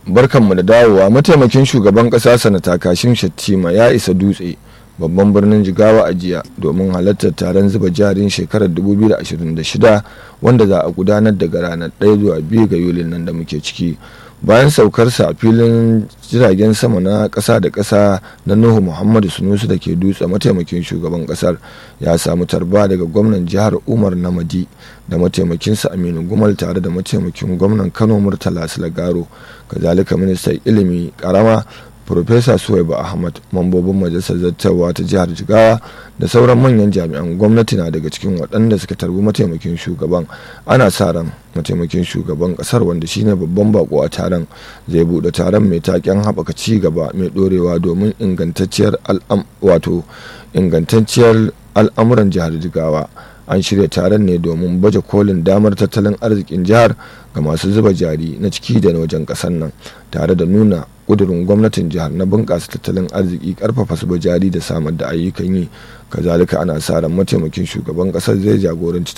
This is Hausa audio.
barkanmu da dawowa mataimakin shugaban kasa sanata kashin shattima ya isa dutse babban birnin jigawa a jiya domin halartar taron zuba jarin shekarar 2026 wanda za a gudanar daga ranar 1 zuwa 2 ga yulin nan da muke ciki bayan saukarsa a filin jiragen sama na ƙasa da ƙasa na nuhu muhammadu sunusu da ke dutse mataimakin shugaban ƙasar ya samu tarba daga gwamnan jihar umar namadi da mataimakinsa aminu gumal tare da mataimakin gwamnan kano murtala silagaro kazalika ministan ilimi karama Profesa Suwaiba Ahmad mambobin majalisar zartarwa ta jihar Jigawa da sauran manyan jami'an gwamnati na daga cikin waɗanda suka tarbi mataimakin shugaban ana sa ran mataimakin shugaban ƙasar wanda shine babban bako a taron zai buɗe taron mai taken haɓaka ci gaba mai ɗorewa domin ingantacciyar wato ingantacciyar al'amuran jihar Jigawa an shirya taron ne domin baje kolin damar tattalin arzikin jihar ga masu zuba jari na ciki da na wajen ƙasar nan tare da nuna kudurin gwamnatin jihar na bunƙasa tattalin arziki karfafa su jari da samar da ayyukan yi kazalika ana sa ran mataimakin shugaban ƙasar zai jagoranci